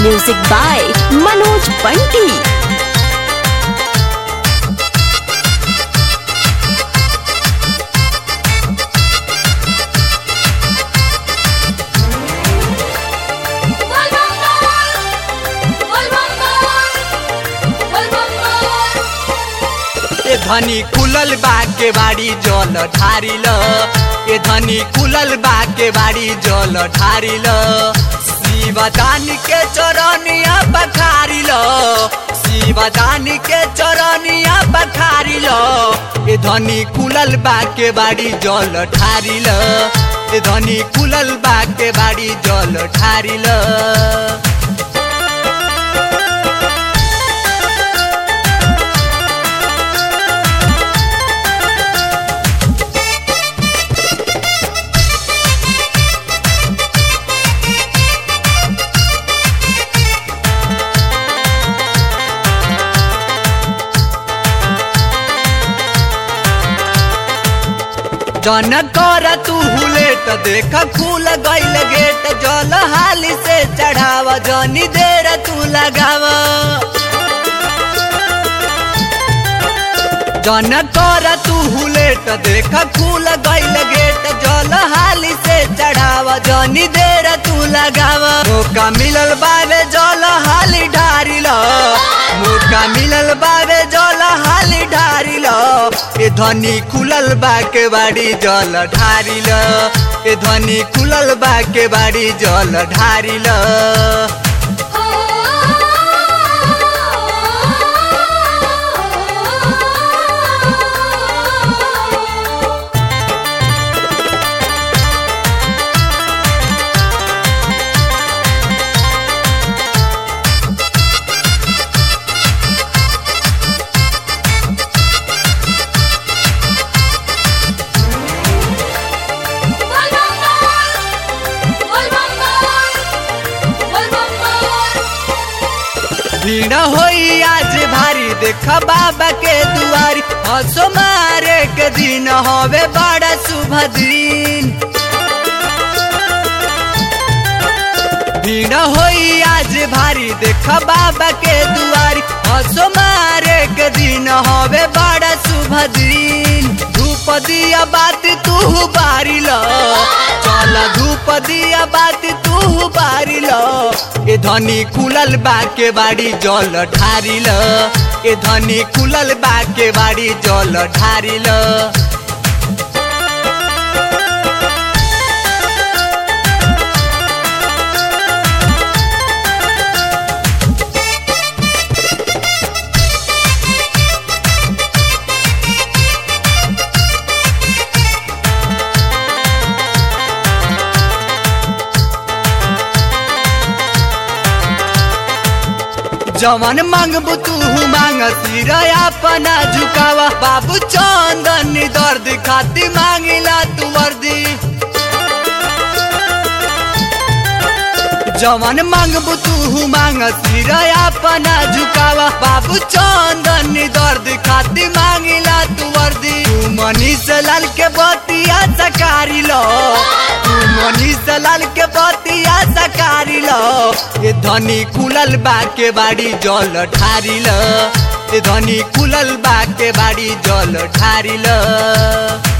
Music by Manoj Bunty. ए धनी खुलल बा के बाड़ी जल ढारिल ए धनी खुलल बा के बाड़ी जल ढारिल शिवदान के चरनिया बखारिल शिवदान के चरनिया बखारिल ए धनी खुलल बा के बाड़ी जल ढारिल ए धनी खुलल बा के बाड़ी जल ढारिल जन कर तू हुलेट देख खुल गईल गेट जल हाली से चढ़ाव जनी देर तू लगाव जन कर तू हुलेट देख खुल गईल गेट जल हाली से चढ़ाव जनी देर तू लगाव मौका मिलल बारे जल हाली ढारिल मौका मिलल बारे जल हाली ढारिल ए ध्वनि खुलल बा के बाड़ी जल ढारिल ए ध्वनि खुलल बा के बाड़ी जल ढारिल भीड़ होई आज भारी देख बाबा के दुआरी हंसो मारे के दिन हवे बड़ा शुभ दिन भीड़ होई आज भारी देख बाबा के दुआरी हंसो मारे के दिन हवे बड़ा शुभ दिन धूप दिया बात तू बारिल चल धूप दिया बात तू बारिल ए धनी खुलल बा के बाड़ी जल ढारिल ए धनी खुलल बा के बाड़ी जल ढारिल जवन मांगबू तू मांग सिर अपना झुकावा बाबू चंदन दर्द खाती मांगिला तू वर्दी जवन मांगबू तू मांग सिर अपना झुकावा बाबू चंदन दर्द खाती मांगिला तू वर्दी तू मनीष लाल के बतिया सकारी लो तू मनीष लाल के बतिया सकारी लो ये धनी खुलल बा के बाड़ी जल ढारिल ये धनी खुलल बा के बाड़ी जल ढारिल